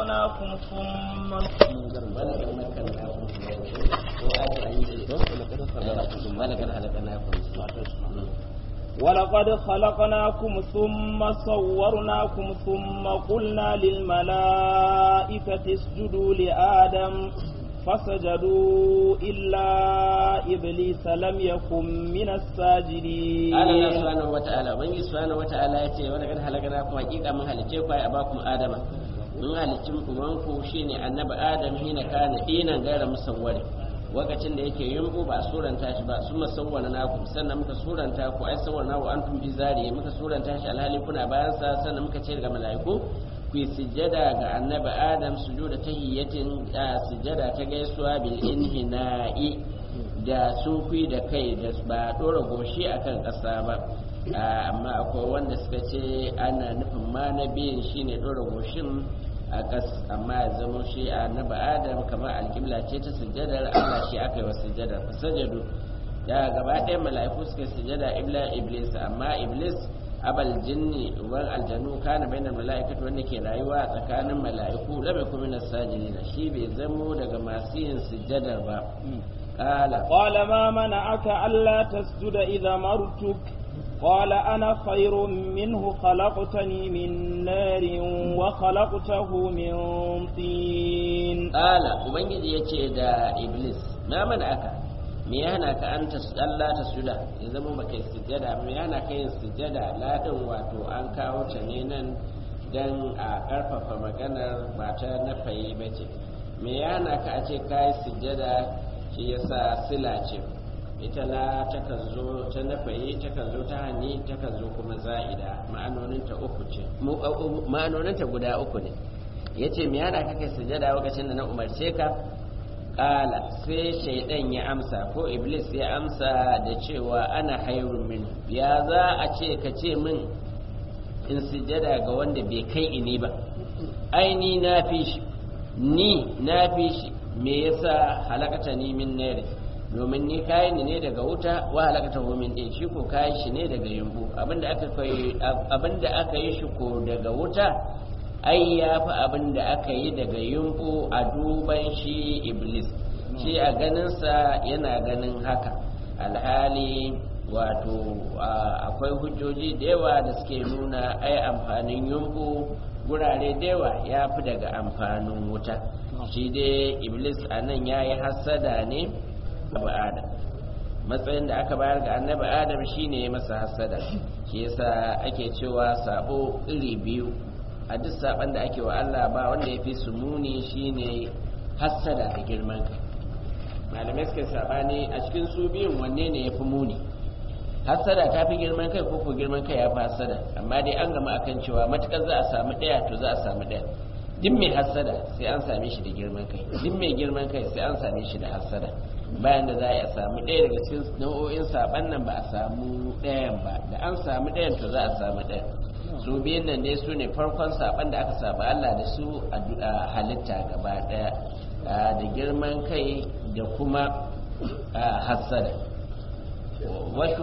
خلقناكم ثم ولقد خلقناكم ثم صورناكم ثم قلنا للملائكة اسجدوا لآدم فسجدوا إلا إبليس لم يكن من الساجدين قال الله سبحانه وتعالى من سبحانه وتعالى يتي ولقد خلقناكم حقيقة من هلكيكم يا أباكم آدم من halicci ubanku shine annabi adam hina kana dinan gaira musawwari lokacin da yake yumbu ba suranta shi ba su masawwana naku sannan muka suranta ku ai sawwana wa antum bi zari muka suranta shi alhali kuna bayan sa sannan muka ce ga mala'iku ku yi sujjada ga annabi adam sujuda tahiyyatin sujjada ta gaisuwa bil inhina'i da sunkuyi da kai da ba dora goshi akan ƙasa ba amma akwai wanda suka ce ana nufin ma na biyun shine dora goshin a ƙas amma ya zama shi a naba adam kamar alƙibla ce ta sujjadar allah shi aka yi wa sujjadar sajadu ya gaba ɗaya mala'iku suka sujjada ibla iblis amma iblis abal jinni uban aljanu kana bainar mala'ikatu wanda ke rayuwa tsakanin mala'iku lam yakun min as-sajidin shi bai zamo daga masu yin sujjadar ba qala qala ma mana'aka alla tasjuda idha martuk قال أنا خير منه خلقتني من نار وخلقته من طين قال وبنجي يتي دا إبليس ما منعك me ya hana ka an Allah ta suda ya zama ba kai sujjada me ya hana ka yin sujjada ladin wato an kawo ta ne nan dan a karfafa maganar ba ta na fayi bace me ya hana ka a ce kai sujjada shi yasa sila ce ita la takan zo ta nafayi takan zo ta hani takan zo kuma za'ida ma'anoninta uku ce ma'anoninta guda uku ne ya ce me yana kake sujada lokacin da na umarce ka ƙala sai shaidan ya amsa ko iblis ya amsa da cewa ana hairun min ya za a ce ka ce min in sujada ga wanda bai kai ini ba ai ni na fi shi ni na fi shi me yasa halakata ni min nare domin ni kayi ni ne daga wuta wa halakata min din shi ko kayi shi ne daga yumbu abinda aka kai abinda aka yi shi ko daga wuta ai ya fi abinda aka yi daga yumbu a duban shi iblis shi a ganinsa yana ganin haka alhali wato akwai hujjoji da yawa da suke nuna ai amfanin yumbu gurare da yawa ya fi daga amfanin wuta shi dai iblis a nan ya yi hassada ne abu adam matsayin da aka bayar ga annabi adam shine ya masa hasada shi yasa ake cewa sabo iri biyu a duk saban da ake wa Allah ba wanda ya fi su muni shine hasada da girman kai malamai suka sabani a cikin su biyun wanne ne ya fi muni hasada ta fi girman kai ko ko girman kai ya fi hasada amma dai an gama akan cewa matukar za a samu ɗaya to za a samu ɗaya duk mai hasada sai an same shi da girman kai duk mai girman kai sai an same shi da hasada bayan da za a samu ɗaya daga cikin nau'o'in saban nan ba a samu ɗayan ba da an samu ɗayan to za a samu ɗayan su biyun nan dai su ne farkon saban da aka saba Allah da su a halitta gaba ɗaya da girman kai da kuma hasada wasu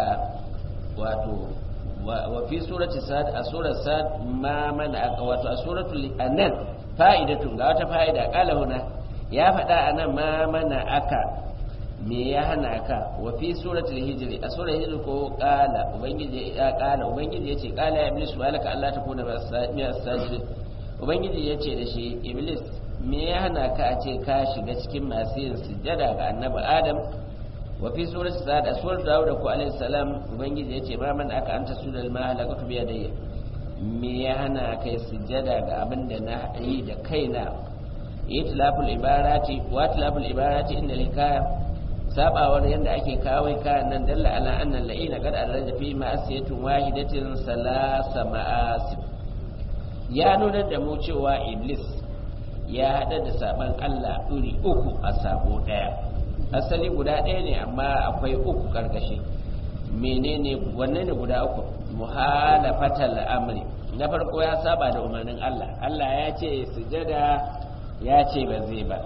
wato wa fi surati sad a surar sad ma mana aka wato a suratul anan fa'idatun ga wata fa'ida qala huna ya faɗa anan ma mana aka me ya hana ka wa fi suratul hijri a surar hijri ko qala ubangiji ya qala ubangiji yace qala ya iblis wa laka allah ta kuna mi as-sajid ubangiji yace da shi iblis me ya hana ka a ce ka shiga cikin masu yin sujjada ga annabi adam wa fi surat sa'ad a surat dawud ko alayhi salam ubangiji yace ma man aka anta sudal ma halakatu bi yadayya me ya hana kai sujjada ga abin da na yi da kaina itlaful ibarati wa itlaful ibarati inda hikaya sabawar yanda ake kawai kayan nan dalla ala anna la'ina qad arraja fi ma'asiyatin wahidatin salasa ma'asib ya nuna da mu cewa iblis ya hada da saban Allah iri uku a sabo daya asali guda ɗaya ne amma akwai uku karkashi menene wanne ne guda uku muhalafatal amri na farko ya saba da umarnin Allah Allah ya ce sujada ya ce ba zai ba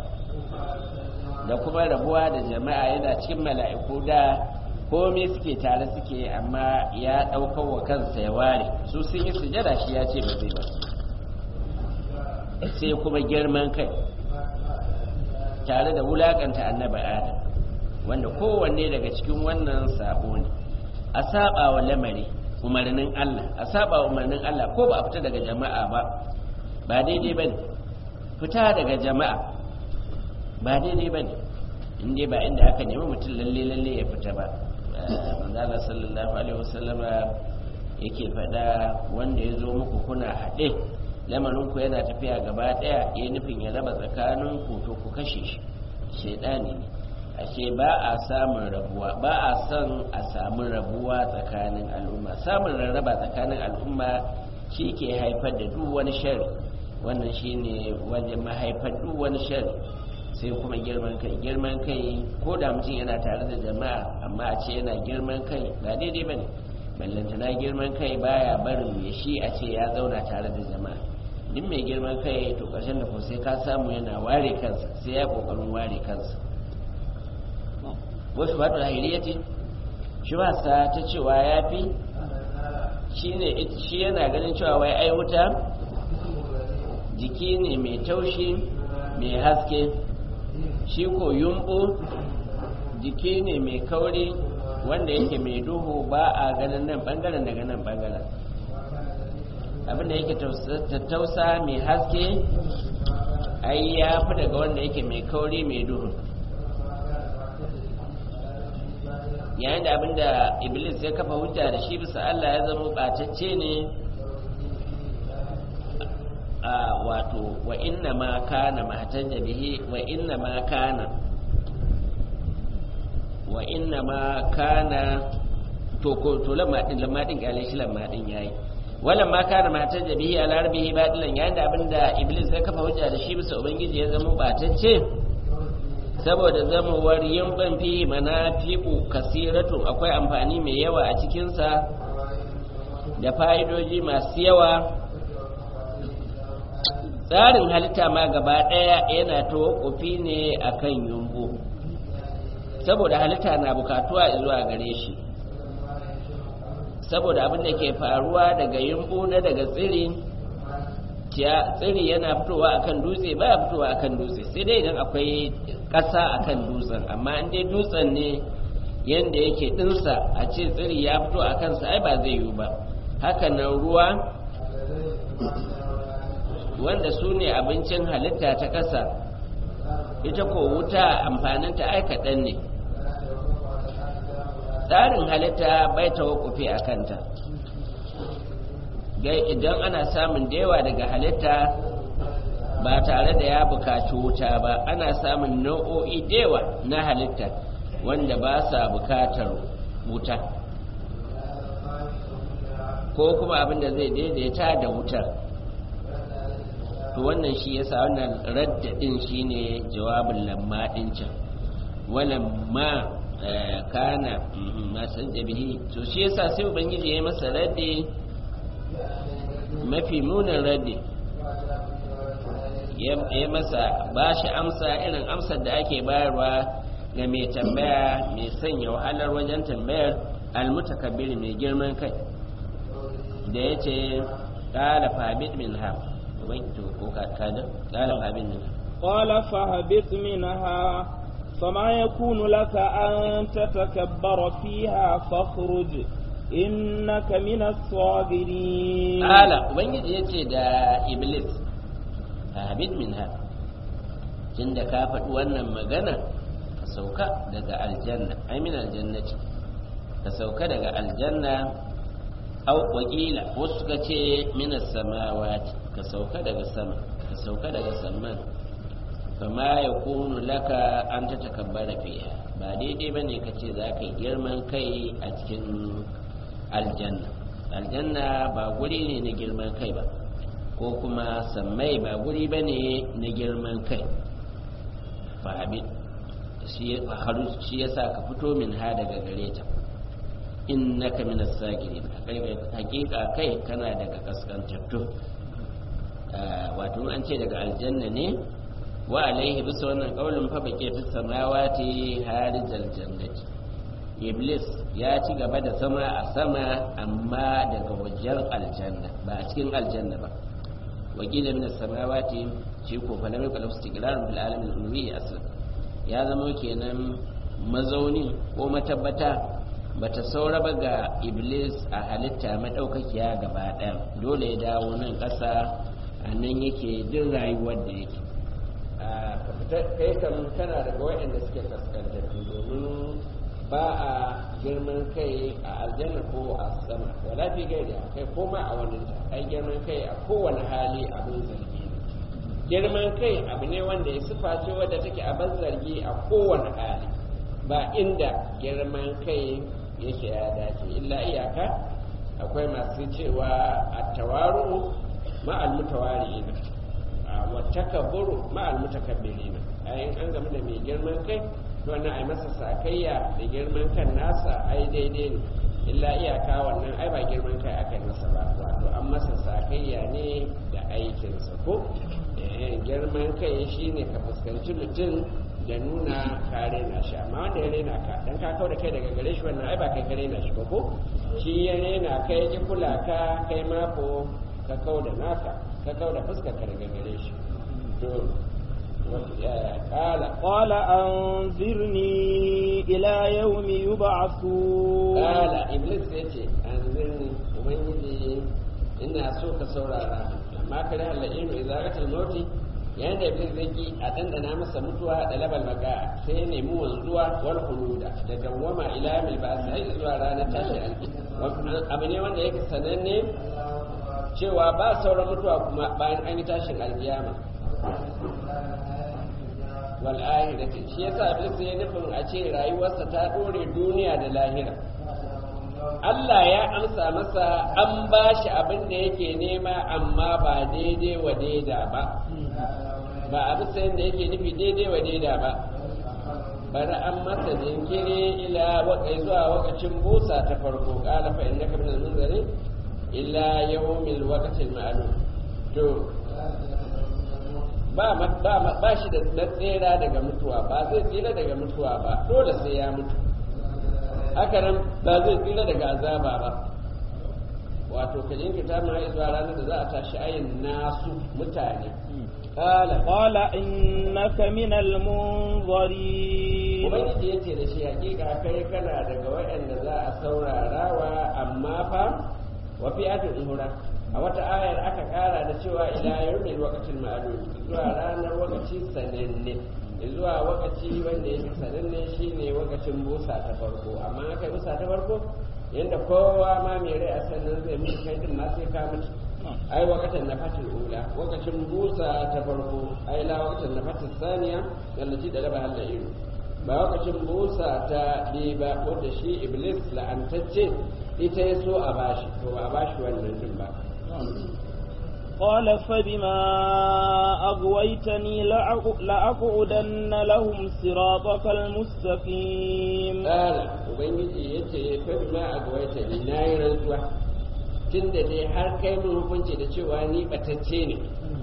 da kuma rabuwa da jama'a yana cikin mala'iku da komai suke tare suke amma ya ɗaukar wa kansa ya ware su sun yi sujada shi ya ce ba zai ba sai kuma girman kai tare da wulakanta annabi adam wanda kowanne daga cikin wannan sabo ne a saba wa lamari umarnin Allah a saba wa umarnin Allah ko ba a fita daga jama'a ba ba daidai bane fita daga jama'a ba daidai bane inda ba inda aka nemi mutum lalle lalle ya fita ba manzala sallallahu alaihi wasallama yake faɗa wanda ya zo muku kuna haɗe lamarinku yana tafiya gaba ɗaya ya nufin ya raba tsakaninku to ku kashe shi shaidani ne ashe ba a samun rabuwa ba a son a samu rabuwa tsakanin al'umma samun rarraba tsakanin al'umma shi ke haifar da duk wani shari wannan shine wajen mahaifar duk wani shari sai kuma girman kai girman kai ko da mutum yana tare da jama'a amma a ce yana girman kai ba daidai ba ne ballantana girman kai baya barin mai shi a ce ya zauna tare da jama'a duk mai girman kai to ƙarshen da ko sai ka samu yana ware kansa sai ya ƙoƙarin ware kansa wasu ba da ce shi ba sa ta cewa ya fi shi yana ganin cewa wai ai wuta jiki ne mai taushi mai haske shi ko yumbu jiki ne mai kauri wanda yake mai duhu ba a ganin nan bangaren daga nan bangaren abinda yake tattausa mai haske ai ya fi daga wanda yake mai kauri mai duhu yayin da abinda iblis ya kafa hujja da shi bisa Allah ya zama ɓatacce ne a wato wa inna ma kana mahtaja bihi wa inna ma kana wa inna ma kana to ko to lamma din lamma din kale shi lamma din yayi wala ma kana mahtaja bihi ala rabbihi badilan yayin da abinda iblis ya kafa hujja da shi bisa ubangiji ya zama ɓatacce saboda zamawar yimban fi manafi'u kasiratun akwai amfani mai yawa a cikinsa da fa'idoji masu yawa tsarin halitta ma gaba ɗaya yana tawakufi ne a kan yumbu saboda halitta na bukatuwa zuwa gare shi saboda abin da ke faruwa daga yumbu na daga tsiri tsiri yana fitowa akan dutse ba ya fitowa akan dutse sai dai idan akwai ƙasa akan dutsen amma in dai dutsen ne yadda yake ɗinsa a ce tsiri ya fito a kansa ai ba zai yiwu ba hakanan ruwa wanda su ne abincin halitta ta ƙasa ita ko wuta amfaninta ai kaɗan ne tsarin halitta bai tawakufi a kanta idan ana samun da yawa daga halitta ba tare da ya bukaci wuta ba ana samun nau'o'i da yawa na halitta wanda ba sa bukatar wuta ko kuma abin da zai daidaita da wutar to wannan shi yasa wannan raddadin shine jawabin lamma din can walamma kana masan jabihi to shi yasa sai ubangiji ya yi masa raddi mafi munin raddi ya masa ba shi amsa irin amsar da ake bayarwa ga mai tambaya mai sanya wahalar wajen tambayar almutakabbir mai girman kai da ya ce ƙala fabit min ha ko kada ƙala fabit min قال فاهبط منها فما يكون لك أن تتكبر فيها فاخرج إنك من الصاغرين قال وبنجي يتي دا إبليس فاهبط منها tunda ka faɗi wannan magana ka sauka daga aljanna ai min aljannati ka sauka daga aljanna au wakila wasu suka ce min samawati ka sauka daga sama ka sauka daga saman fama ya kunu laka an ta takabbara fiha ba daidai ba ne ka ce za ka yi girman kai a cikin aljanna aljanna ba guri ne na girman kai ba ko kuma sammai ba guri ba ne na girman kai fahabin shi ya sa ka fito min ha daga gare ta innaka min as-sagirin hakika kai kana daga kaskantattu wato an ce daga aljanna ne wa alaihi bisa wannan kaulin fa bake fi samawati harijal jannati iblis ya ci gaba da sama a sama amma daga wajen aljanna ba a cikin aljanna ba wakila min as-samawati shi ko fa lam yakul istiqrarun bil alamin ulwi aslan ya zama kenan mazaunin ko matabbata bata saura ba ga iblis a halitta madaukakiya gaba ɗaya dole ya dawo nan ƙasa a nan yake jin rayuwar da yake kai kan kana daga waɗanda suke kaskantattu domin ba a girman kai a aljanna ko a sama wala fi gaida kai koma a wani ta ai girman kai a kowane hali abin zargi ne girman kai abu ne wanda ya sifa ce wadda take abin zargi a kowane hali ba inda girman kai yake ya dace illa iyaka akwai masu cewa a tawaru ma'al mutawari'ina wa takabburu ma'al mutakabbirina ayin an game da mai girman kai wannan ai masa sakayya da girman kan nasa ai daidai ne illa iyaka wannan ai ba girman kai aka masa ba wato an masa sakayya ne da aikinsa ko girman kai shine ka fuskanci mutum da nuna ka rena shi amma wanda ya rena ka dan ka kau da kai daga gare shi wannan ai ba kai ka rena shi ba ko shi ya rena kai ya kula ka kai ma ko ka kau da naka ka kau da fuskar ka daga gare shi to قال قال أنذرني إلى يوم يبعثون قال إبليس يتي أنذرني ومن ina so ka saurara amma ka da halin idza qatal mauti yayin da iblis zai ki a dandana masa mutuwa da labal maka sai ya nemi wanzuwa wal khuluda da dawwama ila mil ba sai zuwa ranar tashi alki abu ne wanda yake sananne cewa ba sauran mutuwa kuma bayan an yi tashin alkiyama wal akhirati shi yasa iblis ya nufin a ce rayuwarsa ta dore duniya da lahira Allah ya amsa masa an ba shi abin da yake nema amma ba daidai wa daida ba ba abin sayan da yake nufi daidai wa daida ba bari an masa jinkiri ila wakai zuwa wakacin busa ta farko kala fa innaka min al-munzari illa yawmil waqtil ma'lum to ba ba ba shi da tsira daga mutuwa ba zai tsira daga mutuwa ba dole sai ya mutu haka nan ba zai tsira daga azaba ba wato ka jinkita ma zuwa ranar da za a tashi ayin nasu mutane qala qala innaka min al-munzirin ubangiji yace da shi hakika kai kana daga waɗanda za a saurara wa amma fa wa fi atin uhura a wata ayar aka kara da cewa ila yawmil waqtil ma'lum zuwa ranar wakaci sananne zuwa wakaci wanda yake sananne shine wakacin busa ta farko amma aka busa ta farko yanda kowa ma mai rai a sannan zai mutu kai din ma sai ka mutu ai wakatan na fatin ula wakacin busa ta farko ai la wakatan na fatin saniya wallaci da raba halla ido ba wakacin busa ta bi ba wanda shi iblis la'antacce ita ya so a bashi to ba a bashi wannan din ba قال فبما أغويتني لأقعدن لهم صراطك المستقيم قال وبنجي yace فبما أغويتني nayi rantsuwa tunda dai har kai mun hukunci da cewa ni batacce ne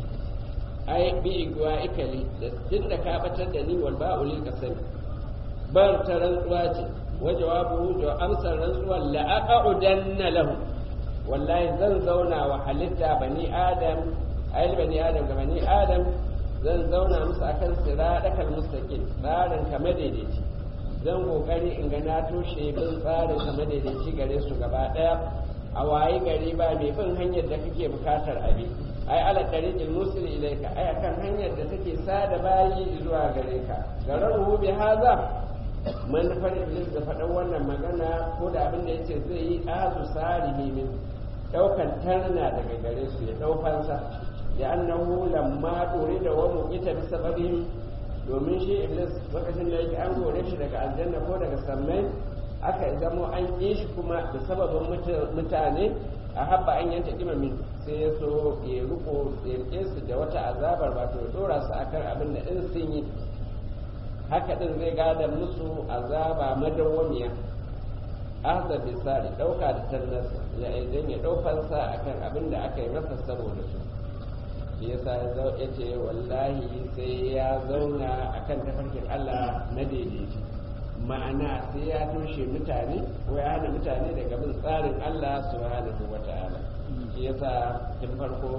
ai bi igwa ikali da tunda ka batar da ni wal ba'u lil qasam bar ta rantsuwa ce wa jawabu da amsar rantsuwa la aqudanna lahum wallahi zan zauna wa halitta bani adam ayil bani adam ga bani adam zan zauna musu akan siradakal mustaqim tsarin ka madaidaici zan kokari in ga na toshe bin tsarin ka madaidaici gare su gaba daya a waye gari ba mai bin hanyar da kake bukatar abi ai ala tariqil musil ilayka ai akan hanyar da take sada bayi zuwa gare ka gararu bi haza manufar iblis da faɗan wannan magana ko da abin da yace zai yi azu sarihi min daukan tarna daga gare su ya daukansa da annahu lamma dore da wa muqita bi sababihim domin shi iblis lokacin da yake an gore shi daga aljanna ko daga sammai aka zamo an ƙi shi kuma da sababin mutane a habba an yanta kima min sai ya so ya riko ya rike su da wata azabar ba to ya dora su akan abin da in sun yi haka din zai gada musu azaba madawwamiya ahza bisari dauka da tannasa ya idan ya daukansa akan abin da aka yi masa saboda su shi yasa ya ce wallahi sai ya zauna akan tafarkin Allah na daidaiti ma'ana sai ya toshe mutane ko ya hana mutane daga bin tsarin Allah subhanahu wata'ala shi yasa tun farko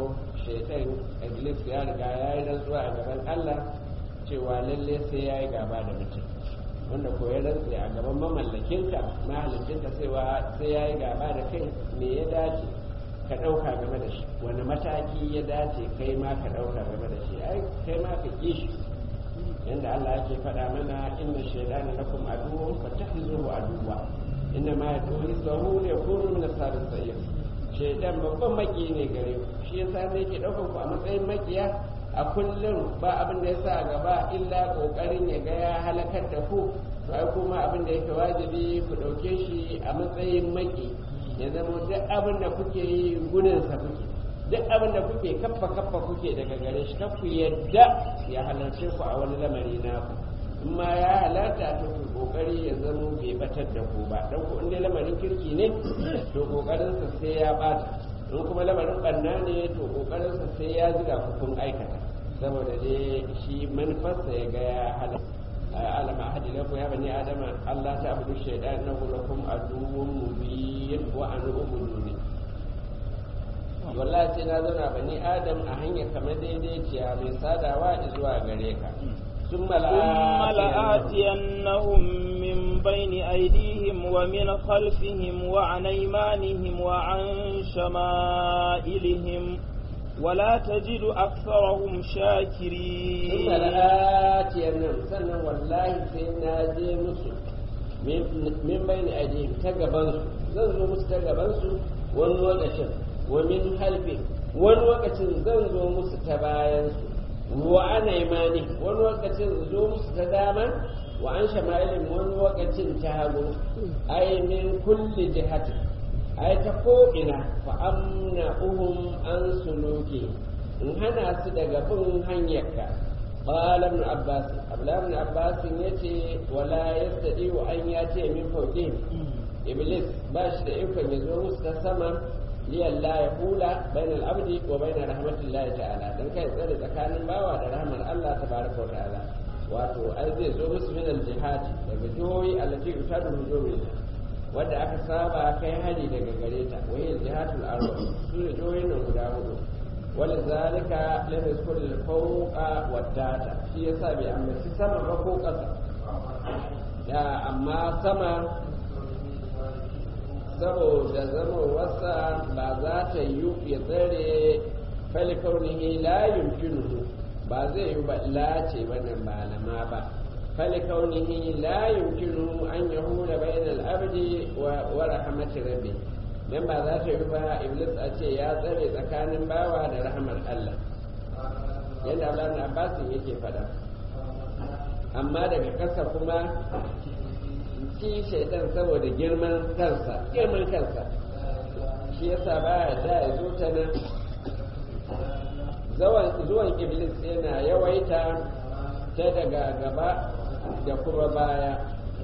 shaitan iblis ya riga ya yi rantsuwa a gaban allah cewa lalle sai ya yi gaba da mutum wanda ko ya rantse a gaban mamallakinka mahalicinka sai ya yi gaba da kai me ya dace ka ɗauka game da shi wani mataki ya dace kai ma ka ɗauka game da shi ai kai ma ka ƙi shi yanda Allah yake faɗa mana inna shaydana lakum aduwwun fattakhizuhu aduwwa inna ma yad'u hizbahu liyakunu min ashabis sa'ir shaydan babban maki ne gare ku shi yasa ne yake ɗaukar ku a matsayin makiya a kullum ba abin da yasa a gaba illa kokarin ya ga ya halakar da ku to ai kuma abin da yake wajibi ku ɗauke shi a matsayin maki ya zama duk abin da kuke yi gudunsa kuke duk abin da kuke kaffa kaffa kuke daga gare shi ku yadda ya halarce ku a wani lamari naku in ma ya halarta to ku kokari ya zama bai batar da ku ba dan ku inda lamarin kirki ne to kokarin sa sai ya bata in kuma lamarin banna ne to kokarin sa sai ya ziga ku kun aikata saboda dai shi manufarsa ya ga ya halarta alam ahadi lakum ya bani adama Allah ta abudu shaytan innahu lakum aduwwun mubin wa an ubuduni wallahi sai na zauna bani adam a hanyar kamar daidaiciya mai sadawa zuwa gare ka ثم لآتينهم من بين أيديهم ومن خلفهم وعن أيمانهم وعن شمائلهم ولا تجد أكثرهم شاكرين ثم لآتينهم سنة والله سينا جي مسو من بين أيديهم تقبنسو زنزو مستقبنسو ونوقتن ومن خلفهم ونوقتن زنزو مستباينسو وعن أيمانهم ونوقتن زو مستداما وعن شمائلهم ونوقتن تهاجم أي من كل جهة ai ta ko'ina fa'amna uhun an suluki in hana su daga bin hanyarka ƙalar na abbas abdullahi na abbas ya ce wala ya sadi wa an ya ce min fauƙi iblis ba shi da ikon ya zo musu ta sama liyan la ya hula bainal abdi wa bainar rahmatullahi ta'ala don kai tsare tsakanin bawa da rahmar allah ta baraka wa ta'ala wato ai zai zo musu min al-jihad daga jihohi allati yutadu hujumin wadda aka saba kai hari daga gare ta wahiyar jihatul arwa su ne jihohin nan guda hudu wani zalika lam yazkur al fawqa wadata shi yasa bai ambaci sama ba ko ƙasa ya amma sama saboda zama wasa ba za ta yi ya tsare falikaunihi la yumkinuhu ba zai yi ba lace wannan malama ba فلكونه لا يمكنه أن يهول بين العبد ورحمة ربه dan ba za ta yi ba iblis a ce ya tsare tsakanin bawa da rahamar Allah yadda Allah na Abbasin yake fada amma daga ƙasa kuma shi shaidan saboda girman kansa girman kansa shi yasa ba da ya zo ta nan zuwan iblis yana yawaita ta daga gaba da kuma baya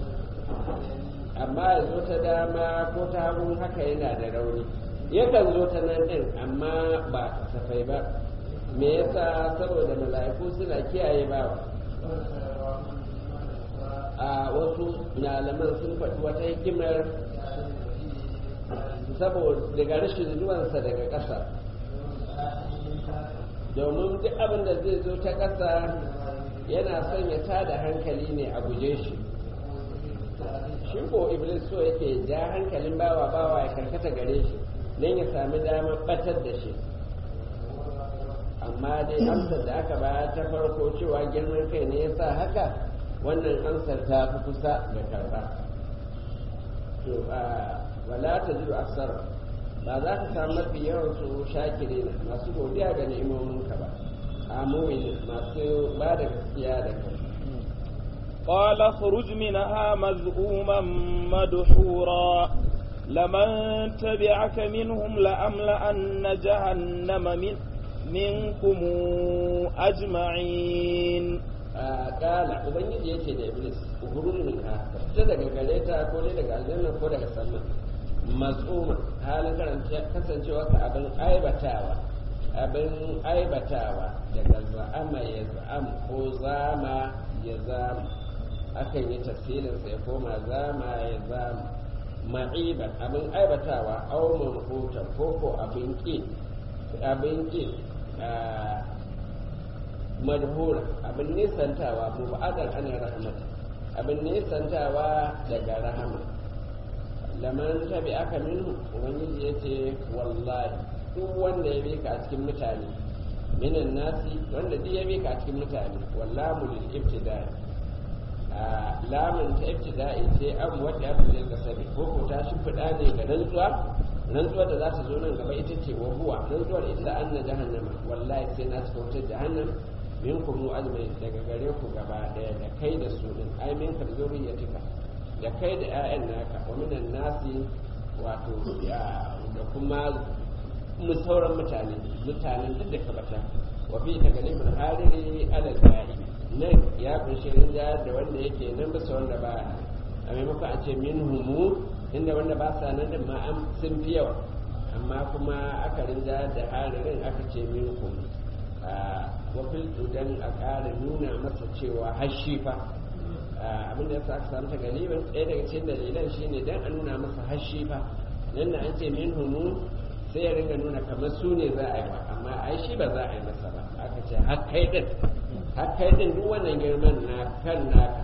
amma ya zo ta dama ko ta hagu haka yana da rauni yakan zo ta nan ɗin amma ba kasafai ba me yasa saboda mala'iku suna kiyaye bawa a wasu malaman sun faɗi wata hikimar saboda daga rashin zuwansa daga ƙasa domin duk abin da zai zo ta ƙasa yana son ya tada hankali ne a guje shi shi ko iblis so yake ja hankalin bawa bawa ya karkata gare shi don ya sami damar batar da shi amma dai amsar da aka ba ta farko cewa girman kai ne ya sa haka wannan amsar ta fi kusa da karba to wala ta jiru aksar ba za ka samu mafi yawan su shakiri masu godiya ga ni'imominka ba amomin masu ba da gaskiya da kai قال اخرج منها مذءوما مدحورا لمن تبعك منهم لأملأن جهنم من منكم أجمعين قال ubangiji yace da iblis uhuruj minha fita daga gare ta ko ne daga aljanna ko daga sama maz'uma halin karanta kasancewa ka abin aibatawa abin aibatawa daga za'ama ya za'am ko zama ya zama akan yi tafsirinsa ya koma zama ya zama ma'iban abin aibatawa au manhutan ko ko abin ƙi abin ƙi madhura abin nisantawa mu ba'adar ana rahmata abin nisantawa daga rahama laman tabi aka minhu ubangiji ya ce wallahi duk wanda ya bi ka a cikin mutane minan nasi wanda duk ya bi ka a cikin mutane wallamu lil ibtida'i a lamun ta ibtida'i ce an wadda ya fi ga sabi ko ko ta shimfiɗa ne ga rantsuwa rantsuwar da za ta zo nan gaba ita ce wa huwa rantsuwar ita an na jahannama wallahi sai na cika wutar jahannam min kuma azmai daga gare ku gaba daya da kai da su din ai min ka zuriyatika da kai da ƴaƴan naka wa minan nasi wato da kuma mu sauran mutane mutanen duk da ka bata wa fi tagalibul hariri alal ba'i nan ya kunshi rinja da wanda yake nan bisa wanda ba a maimakon a ce min humu inda wanda ba sa nan da ma sun fi yawa amma kuma aka rinja da haririn aka ce min humu wafiltu don a ƙara nuna masa cewa hashi fa abinda ya sa aka samu tagalibin ɗaya daga cikin dalilan shine don a nuna masa hashi fa nan da an ce min humu sai ya ringa nuna kamar su ne za a yi ba amma ai shi ba za a yi masa ba aka ce har kai din har kai din duk wannan girman na kan naka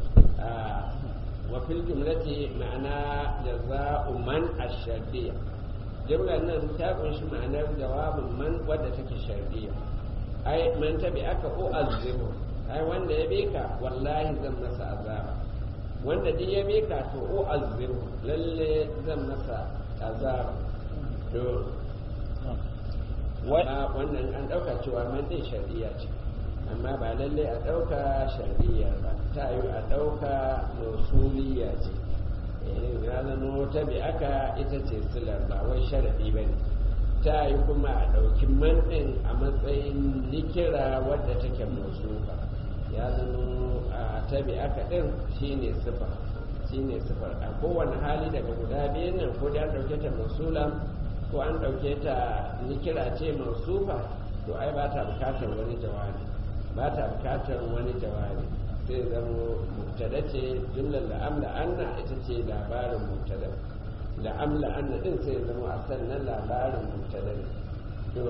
wa fil jumlati ma'ana jaza'u man ash-shartiyya jumlar nan ta kunshi ma'anar jawabin man wadda take shartiyya ai man tabi aka o azibu ai wanda ya beka wallahi zan masa azaba wanda duk ya beka to o azibu lalle zan masa azaba to wannan an ɗauka cewa man ɗin shari'a ce amma ba lalle a ɗauka shari'a ba ta yi a ɗauka mausuliya ce ya zama ta bi aka ita ce silar ba wai sharaɗi ba ne ta yi kuma a ɗauki man ɗin a matsayin nikira wadda take mausufa ya zama a ta bi aka ɗin shine sifa shine sifar a kowane hali daga guda biyun nan ko da an ɗauke ta mausula ko an ɗauke ta nikira ce mausufa to ai ba ta bukatar wani jawabi ba ta bukatar wani jawabi sai zama mubtada ce jumlar la'amla anna ita ce labarin mubtada la'amla anna din sai zama a sannan labarin mubtada ne to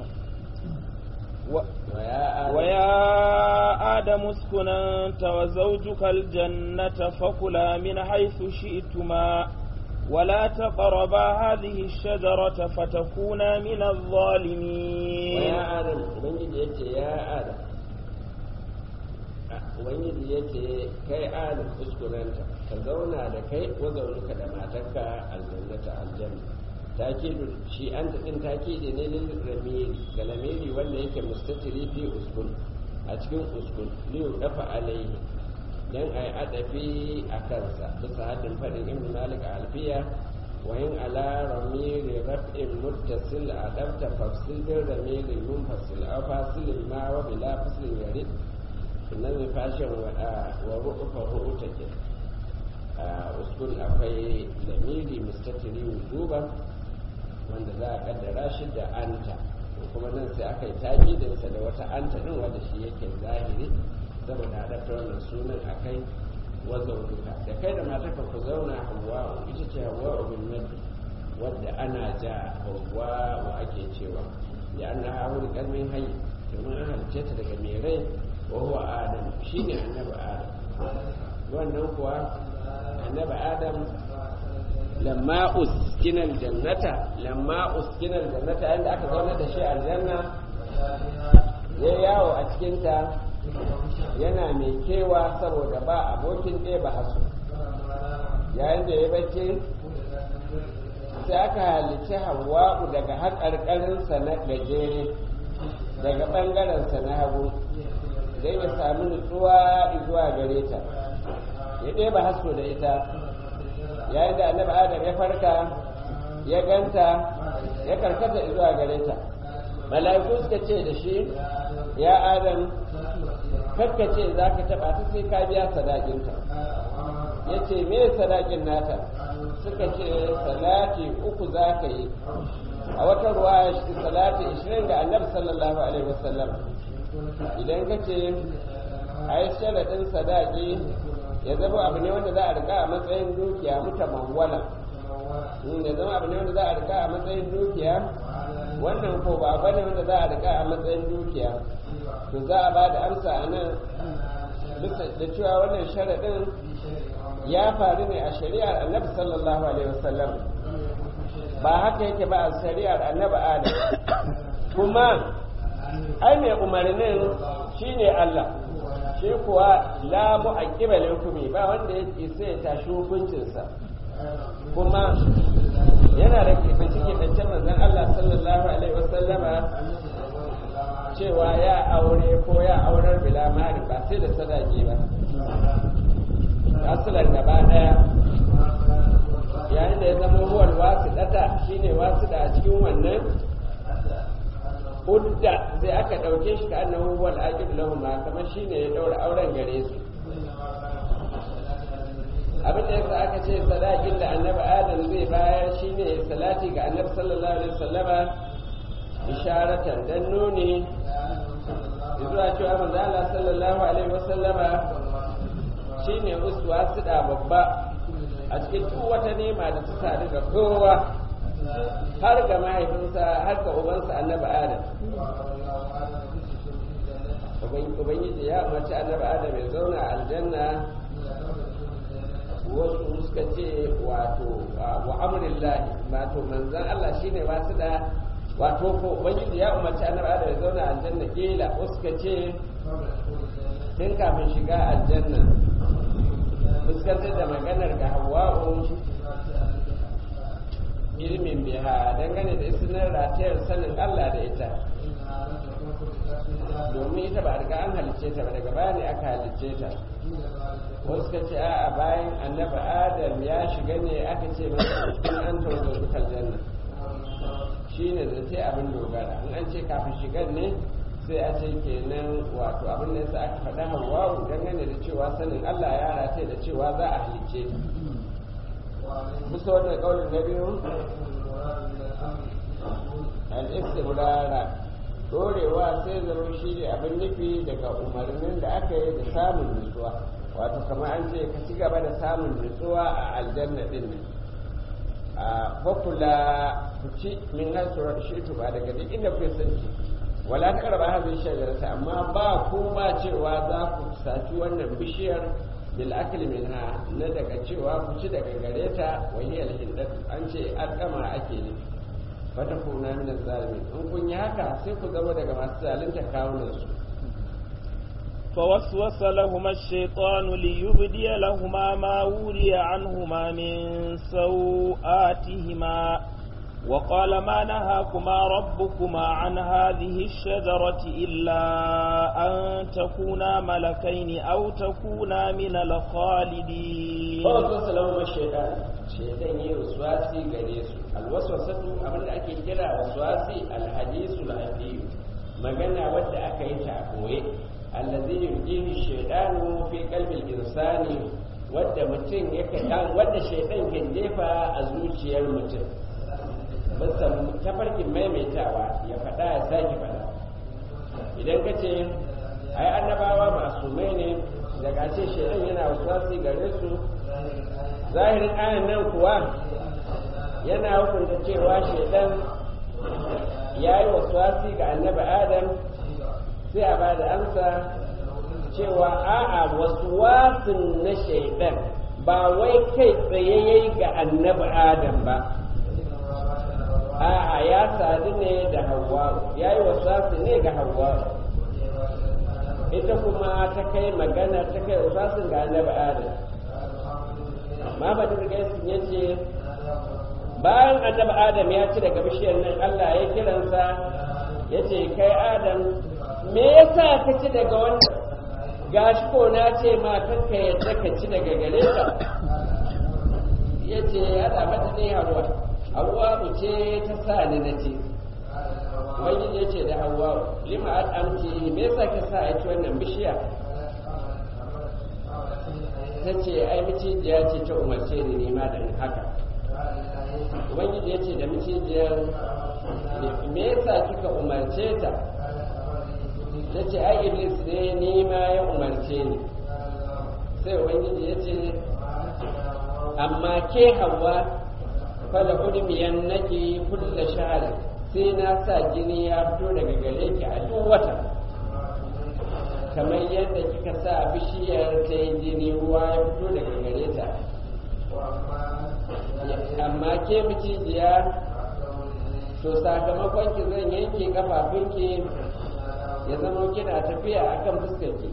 ويا آدم اسكن أنت وزوجك الجنة فكلا من حيث شئتما ولا تقربا هذه الشجرة فتكونا من الظالمين ويا آدم ubangiji yace ya Adam ubangiji yace kai Adam kuskurenta ka zauna da kai ko zaunuka da matarka aljannata aljanna takidu shi an ta din takidi ne lil ramiri ga lamiri wanda yake mustatiri fi uskun a cikin uskun liyu dafa alaihi dan ai adafi a kansa bisa haddin fadin ibn malik alfiya wa in ala ramiri raf'in muttasil adabta fafsil bil ramiri munfasil aw fasil ma wa bila fasil yarid nan ne fashin wa wa rufa ru'uta ke uskun akwai lamiri mustatiri wujuban wanda za a kaddara shi da anta kuma nan sai aka yi takidinsa da wata anta din wanda shi yake zahiri saboda haɗa wannan sunan a kai wanda duka da kai da matarka ku zauna hawa ita ce hawa bin madu wadda ana ja hawa wa ake cewa ya an na hawa kalmin hayi domin an halice ta daga mai rai wa huwa adam shine annabi adam wannan kuwa annabi adam lamma uskina aljannata lamma uskina aljannata yanda aka zauna da shi aljanna ya yawo a cikinta yana mai kewa saboda ba abokin ɗaya ba hasu yayin da ya bacci sai aka halicci hawa'u daga haƙarƙarinsa na gajere daga ɓangarensa na hagu don ya sami nutsuwa zuwa gare ta ya ɗeba haso da ita yayin da annabi adam ya farka ya ganta ya karkata zuwa gare ta mala'iku suka ce da shi ya adam kakka ce za ka taɓa ta sai ka biya sadakinta ya ce me sadakin nata suka ce salati uku za ka yi a wata ruwa salati ishirin ga annabi sallallahu alaihi wasallam idan ka ce a yi sharaɗin sadaki ya zama abu ne wanda za a riga a matsayin dukiya muta mawwala ya zama abu ne wanda za a rika a matsayin dukiya wannan ko ba bane wanda za a rika a matsayin dukiya to za a ba da amsa a nan bisa da cewa wannan sharaɗin ya faru ne a shari'ar annabi sallallahu alaihi wasallam ba haka yake ba a shari'ar annabi adam kuma ai mai umarnin shine Allah shi kuwa la mu'aqqiba hukumi ba wanda yake sai ya tashi hukuncinsa kuma yana da kifanci kifancen manzon Allah sallallahu alaihi wasallama cewa ya aure ko ya aurar bila mari ba sai da sadaki ba asalan gaba daya yayin da ya zama huwal wasu data shine wasu da a cikin wannan udda sai aka ɗauke shi ka annahu huwal aqib lahum kamar shine ya daura auren gare su abin da yasa aka ce sadakin da annabi adam zai bayar shine salati ga annabi sallallahu alaihi wasallama isharatan dan nuni zuwa cewa manzo Allah sallallahu alaihi wasallama shine uswa suda babba a cikin duk wata nema da ta sadu ga kowa har ga mahaifinsa har ga ubansa annabi adam ubangiji ya umarci annabi adam ya zauna a aljanna wasu suka ce wato wa amrillahi wato manzan Allah shine wasu da wato ko ubangiji ya umarci annabi adam ya zauna a aljanna kila suka ce tun kafin shiga aljanna fuskantar da maganar ga hawa'u ilmin biha dangane da isinar ratayar sanin Allah da ita domin ita ba a riga an halicce ta ba daga baya ne aka halicce ta wasu ka ce a bayan annaba adam ya shiga ne aka ce masa in an tawo dukkan janna shi ne da sai abin dogara in an ce kafin shigar ne sai a ce kenan wato abin da yasa aka faɗa hawawu dangane da cewa sanin Allah ya rataye da cewa za a halicce ta bisa wannan kaunin na biyu al-istibrara dorewa sai zama shi ne abin nufi daga umarnin da aka yi da samun nutsuwa wato kamar an ce ka ci gaba da samun nutsuwa a aljanna din nan a fakula ku ci min hasuwar shi ba daga duk inda kuke son ci wala ta karba hazin shagarata amma ba ku ba cewa za ku saci wannan bishiyar bil akli minha na daga cewa ku ci daga gare ta wahiyar hindat an ce alkama ake ne fata kuna min zalimin in kun yi haka sai ku zama daga masu zalunta kawunan su فوسوس لهما الشيطان ليبدي لهما ما وري عنهما من سوآتهما وقال ما نهاكما ربكما عن هذه الشجرة إلا أن تكونا ملكين أو تكونا من الخالدين فوسوس لهما الشيطان الشيطان يوسواسي قريس الوسوسة أمر أكي كلا وسواسي الحديث العديد magana wadda aka yi ta a koye allazi yurjihi shaytanu fi qalbil insani wadda mutum yake wadda shaytan kan jefa a zuciyar mutum bisa tafarkin maimaitawa ya faɗa ya sake faɗa idan ka ce ai annabawa masu mai ne daga ce shaidan yana wasuwasi gare su zahirin ayan nan kuwa yana hukunta cewa shaidan ya yi wasuwasi ga annabi adam sai a ba da amsa cewa a'a wasuwasin na shaidan ba wai kai tsaye yayi ga annabi adam ba a'a ya sadu ne da hawa ya yi wasasu ne ga hawa ita kuma ta kai magana ta kai wasasun ga annabi adam amma ba da gaisun ya ce bayan annabi adam ya ci daga bishiyar nan allah ya kiransa ya ce kai adam me yasa ka ci daga wannan gashi ko na ce ma kanka yadda ka ci daga gare ka ya ce ya mata ne hawa hawa ce ta sa ni na ce wani ya ce da hawa lima an amci me yasa ka sa ci wannan bishiya ta ce ai micijiya ce ta umarce ni nema da haka ubangiji ya ce da micijiyar me yasa kika umarce ta ta ce ai iblis ne nema ya umarce ni sai ubangiji ya ce amma ke hawa fala udmiyan naki kulla shahar sai na sa jini ya fito daga gare ki a duk wata kamar yadda kika sa bishiyar ta yi jini ruwa ya fito daga gare ta amma ke micijiya to sakamakon ki zan yanke kafafunki ya zama kina tafiya akan fuskarki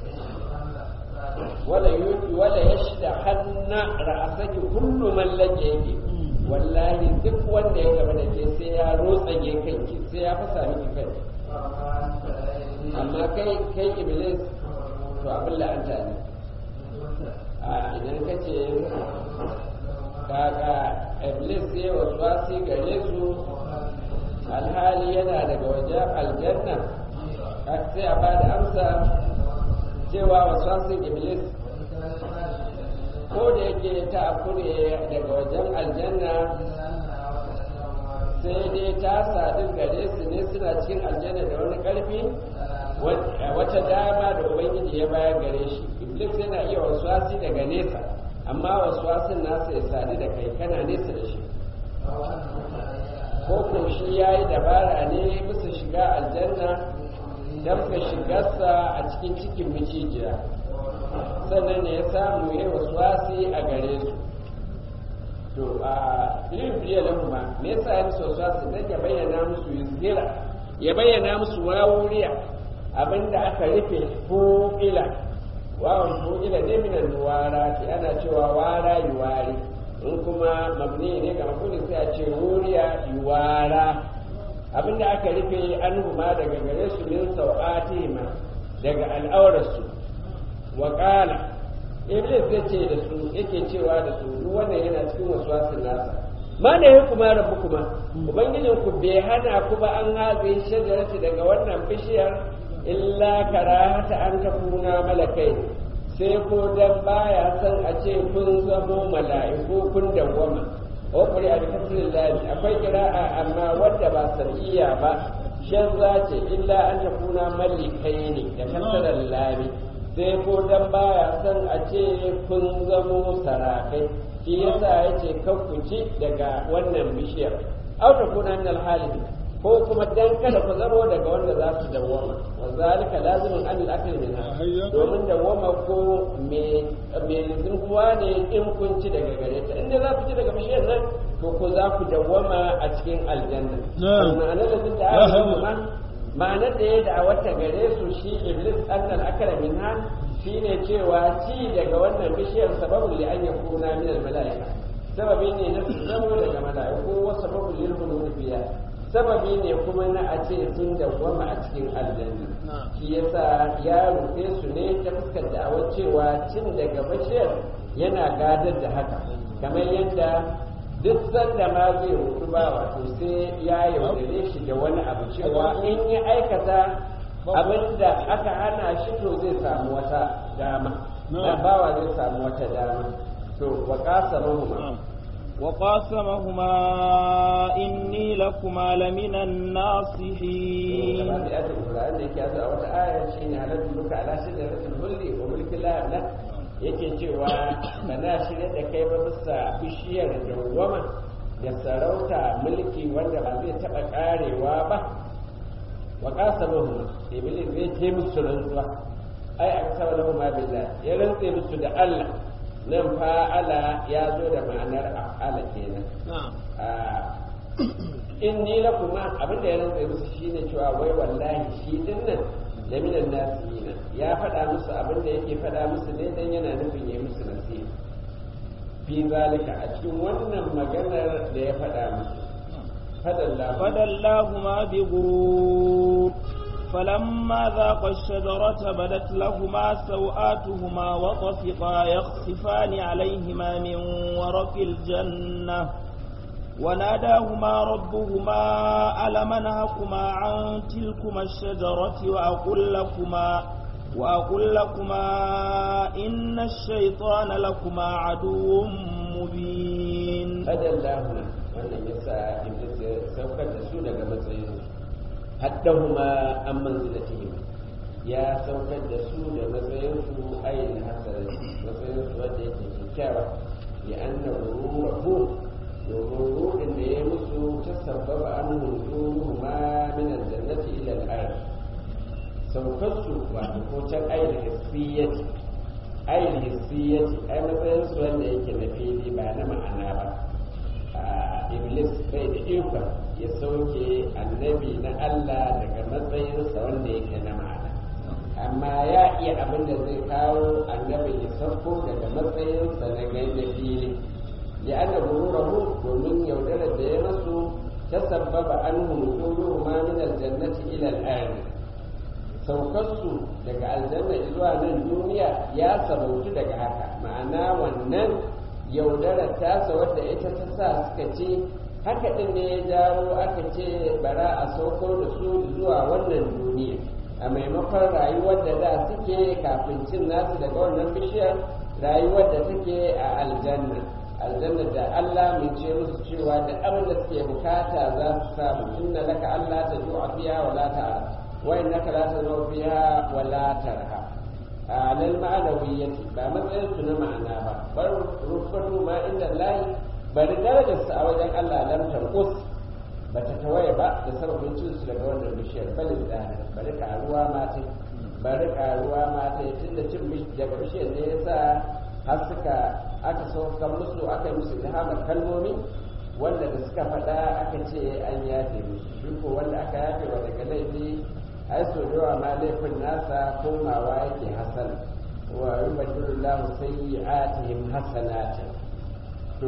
wala yuki wala yashda hanna ra'asaki kullu man lajeki wallahi duk wanda ya gaba da ke sai ya rotsage kanki sai ya fasa miki kai amma kai kai iblis to abin la'anta ne a idan ka ce kaka iblis ya wasu wasi gare su alhali yana daga wajen aljanna sai a ba da amsa cewa wasu wasin iblis ko da yake ta afu ne daga wajen aljanna sai dai ta sadu gare su ne suna cikin aljanna da wani karfi wata dama da ubangiji ya bayar gare shi iblis yana iya wasu wasi daga nesa amma wasu wasin nasa ya sadu da kai kana nesa da shi ko ko shi ya yi dabara ne bisa shiga aljanna don ka shigarsa a cikin cikin micijiya sannan ne ya samu ya wasu wasi a gare su to a libriya lahuma me yasa ya musu wasu wasi don ya bayyana musu yuzgira ya bayyana musu wawuriya abinda aka rufe fu'ila wawan fu'ila ne minan wara ana cewa wara yuwari in kuma mabni ne ga mafuli sai a ce wuriya yuwara abinda aka rufe an huma daga gare su min sau'atihima daga al'aurarsu wa qala iblis ya ce da su yake cewa da su duk wannan yana cikin waswasin nasa ma da ya kuma rabu kuma ubangijin ku bai hana ku ba an haze shajarati daga wannan bishiyar illa karahata an takuna malakai sai ko dan baya san a ce kun zamo mala'iku kun dawwama wa kuri a bikasirin lami akwai kira'a amma wadda ba sar'iyya ba shan za ce illa an takuna malikai ne da kasarar lami sai ko dan baya san a ce kun zamo sarakai shi yasa ya ce ku ci daga wannan bishiyar au takuna min alhalin ko kuma dan kada ku zamo daga wanda za su dawwama wa zalika lazimin an al-akli minha domin dawwama ko me me zuwa ne in kun ci daga gare ta inda za ku ci daga bishiyar nan to ko za ku dawwama a cikin aljanna ma'anar da da aka ma'anar da ya da wata gare su shi iblis annal akala minha shine cewa ci daga wannan bishiyar sababul li an yakuna min al-mala'ika sababi ne na zamo daga mala'iku wa sababul lil hulul fiya sababi ne kuma na a ce sun dawwama a cikin aljanna shi yasa ya rufe su ne ta fuskar da'awar cewa cin daga bashiyar yana gadar da haka kamar yadda duk sanda ma zai rutu ba wato sai ya yaudare shi da wani abu cewa in ya aikata abin da aka hana shi to zai samu wata dama bawa zai samu wata dama to wa kasa mahuma وقاسمهما إني لكما لمن الناصحين yake cewa ba na shirya da kai ba bisa bishiyar dawwama da sarauta mulki wanda ba zai taɓa ƙarewa ba wa ƙasa mahu iblis zai ce musu rantsuwa ai a kasa lahu ma billah ya rantse musu da Allah nan fa'ala ya zo da ma'anar af'ala kenan in ni la kuma abin da ya rantsa musu shine cewa wai wallahi shi din nan da minan nasihina ya faɗa musu abin da yake faɗa musu ne dan yana nufin ya musu nasiha fi zalika a cikin wannan maganar da ya faɗa musu فدلاهما بغرور فلما ذاقا الشجرة بدت لهما سوآتهما وطفقا يخصفان عليهما من ورق الجنة وناداهما ربهما ألم نهكما عن تلكما الشجرة وأقول لكما وأقول لكما إن الشيطان لكما عدو مبين فدلاهما wannan yasa iblis ya saukar da su daga matsayin haddahuma an manzilatihim ya saukar da su da matsayin su ayin hasara matsayin su wanda yake kyakkyawa ya anna ruruhu domin anhu nuruhuma min aljannati ila al-ard saukarsu wato ko can ayin hissiyyati ayin hissiyyati ai matsayin su wanda yake na fili ba na ma'ana ba iblis bai da ikon ya sauke annabi na Allah daga matsayinsa wanda yake na ma'ana amma ya iya abin da zai kawo annabi ya sauko daga matsayinsa na gaida fili ya ana gururahu domin yaudarar da ya masu ta sabbaba an hulukuru ma min aljannati ila al saukarsu daga aljanna zuwa nan duniya ya sabautu daga haka ma'ana wannan yaudarar tasa wadda ita ta sa suka ce haka ɗin ne ya jawo aka ce bara a sauko da su zuwa wannan duniya a maimakon rayuwar da da suke kafin cin nasu daga wannan bishiyar rayuwar da take a aljanna aljanna da Allah mai ce musu cewa da abin da suke bukata za su samu inna laka Allah ta ju'a fiha wa la ta'ala wa innaka la tazma fiha wa la tarha a lal ma'anawiyyati ba matsayin su na ma'ana ba bar rufatu ma inda lahi bari darajar su a wajen Allah lam tanqus ba ta tawaye ba da sababin cin su daga wannan bishiyar balin da bari karuwa ma ta bari karuwa ma ta tunda cin daga bishiyar ne yasa har suka aka sauka musu aka yi musu ilhamar kalmomi wanda da suka faɗa aka ce an yafe musu shi ko wanda aka yafe wa daga laifi ai so da yawa ma laifin nasa komawa yake hasan wa yubadilullahu sayyi'atihim hasanatan to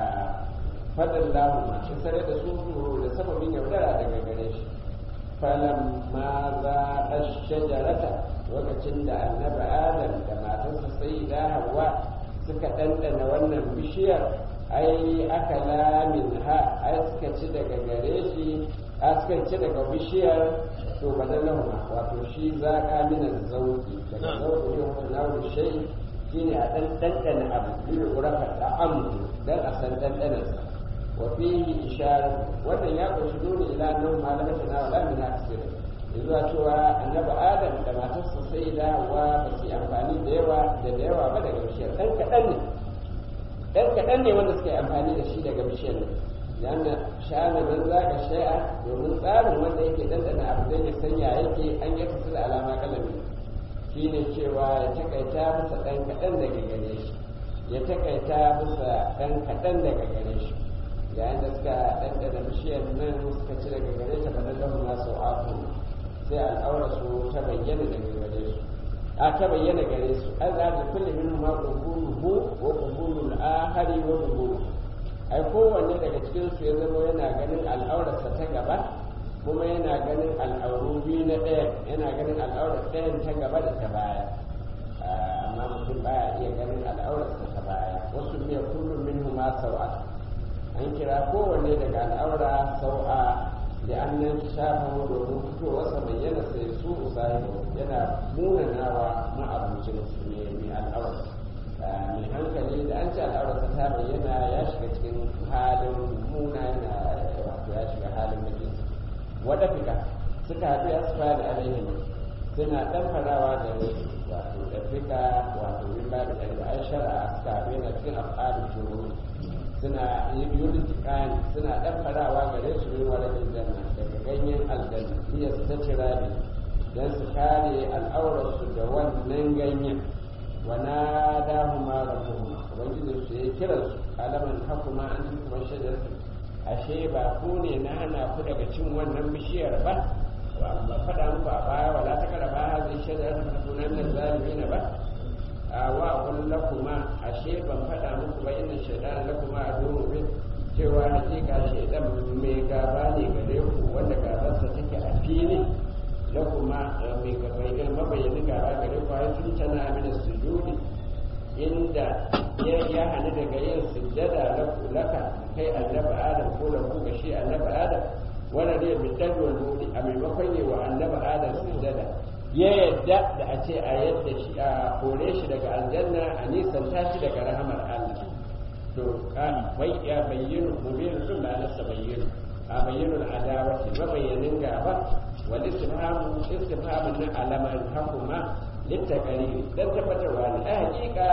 faɗin lahu shi sare da su da sababin yaudara daga gare shi falan ma za a shajarata lokacin da annabi adam da matarsa sai da hawa suka ɗanɗana wannan bishiyar ai aka lamin ha ai suka ci daga gare shi a suka ci daga bishiyar to badalahuma wato shi zaƙa minan zauki daga zauki ne wata nawo shai shine a ɗan ɗanɗana abu biyu urafa da amu dan a san ɗanɗanarsa wa fihi ishara wannan ya ƙunshi dole ila nan malamai ta nawa lamin na kasira zuwa cewa annabi adam da matarsa sai da wa ba su amfani da yawa da da yawa ba daga bishiyar ɗan kaɗan ne ɗan kaɗan ne wanda suka yi amfani da shi daga bishiyar ne yana sha'ana nan za ka shai'a domin tsarin wanda yake ɗanɗana abu don ya sanya yake an yi kasar alama kalami shi ne cewa ya takaita masa ɗan kaɗan daga gare shi ya takaita masa ɗan kaɗan daga gare shi yayin da suka ɗanɗana bishiyar nan suka ci daga gare ta bada lahu na sau'atu sai al'aura su ta bayyana daga gare su a ta bayyana gare su an za ta kulle min ma qubuluhu wa qubulul ahari wa qubulu ai kowanne daga cikin su ya zama yana ganin al'aurarsa ta gaba kuma yana ganin al'auru biyu na ɗayan yana ganin al'aurar ɗayan ta gaba da ta baya amma mutum baya iya ganin al'aurarsa ta baya wasu ne kullum min ma sau'a an kira kowanne daga al'aura sau'a da an nan shafa domin fitowarsa bayyana sai su usahibu yana munanawa ma'abucin su ne mai al'aura mai hankali da an ce al'aurarsa ta bayyana ya shiga cikin halin muna yana wato ya shiga halin mutum wada fika suka haɗu ya su fada alaihim suna ɗan farawa da wato da fika wato min ba da ɗari ai shara'a suka haɗu yana cikin al'adun shuru suna yurtikani suna ɗan farawa gare su min wani aljanna daga ganyen aljanna iya su ta cira ne don su kare al'aurarsu da wannan ganyen wa na dahuma rabbuhuma ubangiji su ya kira su alaman hakuma an kuma shajaratu ashe ba ku ne na hana ku daga cin wannan bishiyar ba ba faɗa muku a baya wala ta kara ba zai shajaratu ta kunan nan zalimina ba a wa kun lakuma ashe ban faɗa muku ba inna shaitan lakuma a domin bin cewa hakika shaitan mai gaba ne gare ku wanda gabarsa take a fili lakuma mai gabai mabayyanin gaba gare ku har sun tana amina sujudi inda ya ya hana daga yin sujjada laka kai annabi adam ko da ku ga shi annabi adam wanda ne bi dadwal mudi a maimakon yi wa annabi adam sujjada ya yadda da a ce a yadda shi a kore shi daga aljanna a nisan tashi daga rahamar Allah to ka bai ya bayyana mubin sun da nasa bayyana a bayyana adawati mabayyanin gaba wal istifhamu istifhamun na alaman hakuma littakari dan tabbatarwa ne a hakika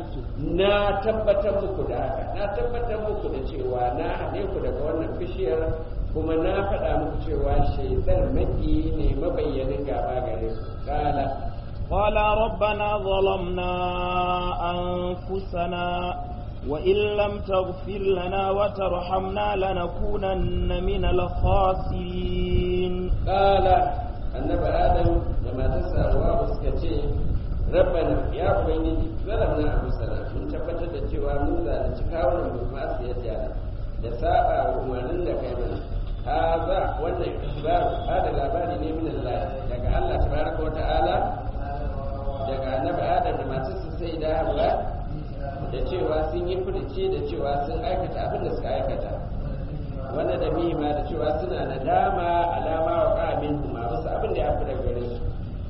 na tabbatar muku da haka na tabbatar muku da cewa na hane ku daga wannan bishiyar kuma na faɗa muku cewa shaidar maki ne mabayyanin gaba gare su kala قال ربنا ظلمنا أنفسنا وإن لم تغفر لنا وترحمنا لنكونن من الخاسرين قال النبي آدم لما تسأل واسكتي ربنا يا ubangiji zalamna anfusana mun tabbatar da cewa mun zalunci kawunan mu ma su yadda da saba wa umarnin da kai mana haza wannan ikhbar hada labari ne min Allah daga Allah tabaraka wa ta'ala daga annabi Adam da matarsa sai da Hawwa da cewa sun yi furuci da cewa sun aikata abin da suka aikata wanda da ma da cewa suna nadama alama wa ƙamin kuma wasu abin da ya fi daga gare su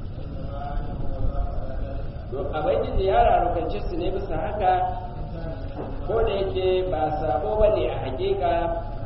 to abin da ya rarukance su ne bisa haka ko da yake ba sabo ba ne a hakika